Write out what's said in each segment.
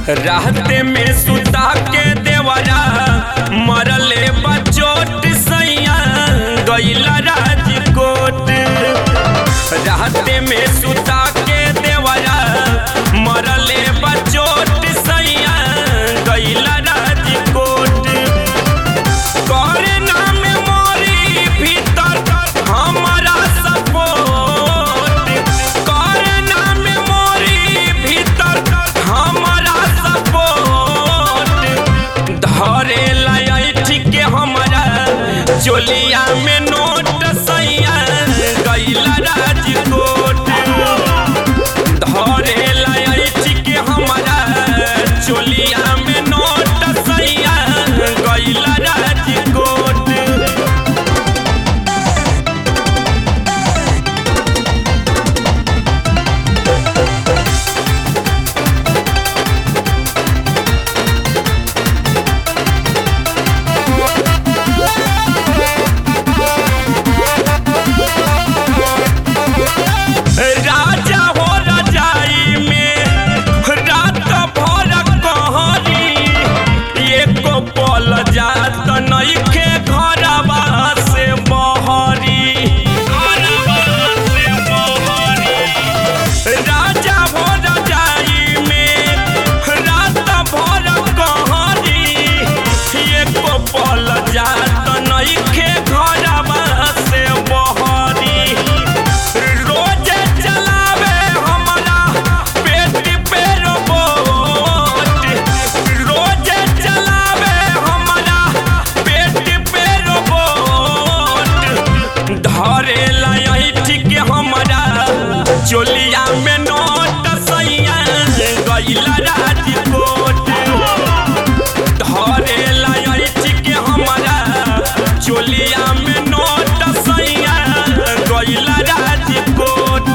राहते में सुता के देवरा मरले बचोट सैया गैला राजकोट राहते में सुता के देवरा मरले बचोट सैया गैला राजकोट करे नाम मोरी भीतर हमारा सपोर्ट करे नाम मोरी भीतर हमारा सपोर्ट धरे लाइट के हमारा चोलिया में नोट सैया गैला राजकोट धरे लाइट के हमारा चोलिया में नोट सैया गैला राजकोट राजा हो रजाई में रात भर कहरी एको पल जात नइखे घरवा से बहरी घरवा से बहरी राजा हो रजाई में रात भर कहरी एको पल जात नइखे घरवा से बहरी रोज चलावे हमारा पेट पे रोबोट रोज चलावे हमारा पेट पे रोबोट धरे लाइट के हमारा चोलिया में नोट सैया गैला राजकोट धरे लाइट के हमारा चोलिया में नोट सैया गैला राजकोट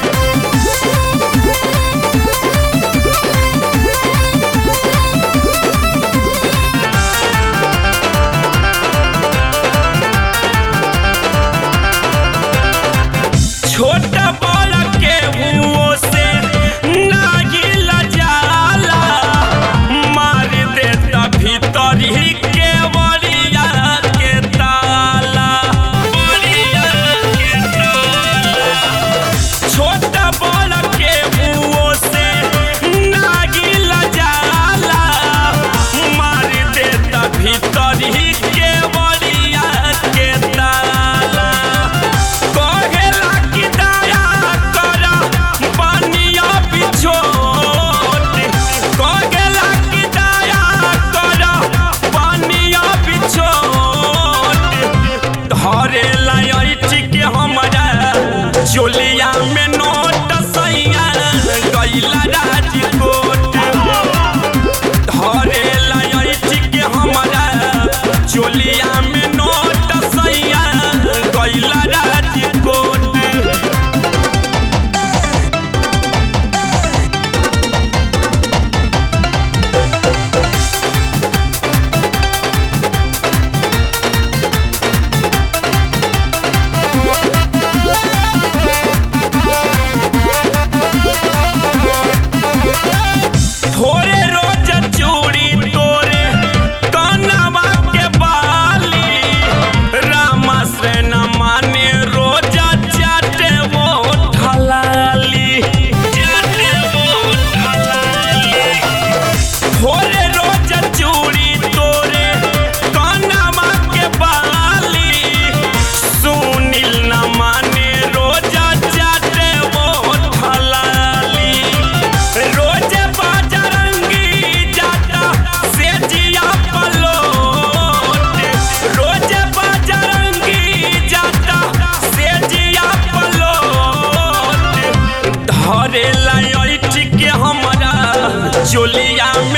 छोट बड़ के हुओ से नागिल जाला मार देता भीतर ही के बलिया के ताला बलिया के ताला छोट बड़ के हुओ से नागिल जाला मार देता भीतर ही के बलिया के ताला कहेला कि दया कर बनिया बिछोट कहेला कि दया कर बनिया बिछोट धरे लाइट के हमारा चोलिया में नोट सैया गैला राजकोट धरे लाइट के हमारा चोलिया में नोट सैया गैला राजकोट थोड़े रोज चूड़ी तोरे कनवा के बाली रामा से न माने रोज चाटे वो ढलाली चाटे वो ढलाली थोड़े रोज चूड़ी तोरे कनवा के बाली सुनील न माने रोज चाटे वो ढलाली रोज बाजरंगी जाता से जिया पलोट रोज बाजरंगी जाता से जिया पलोट धरे लाइट के हमारा चोलिया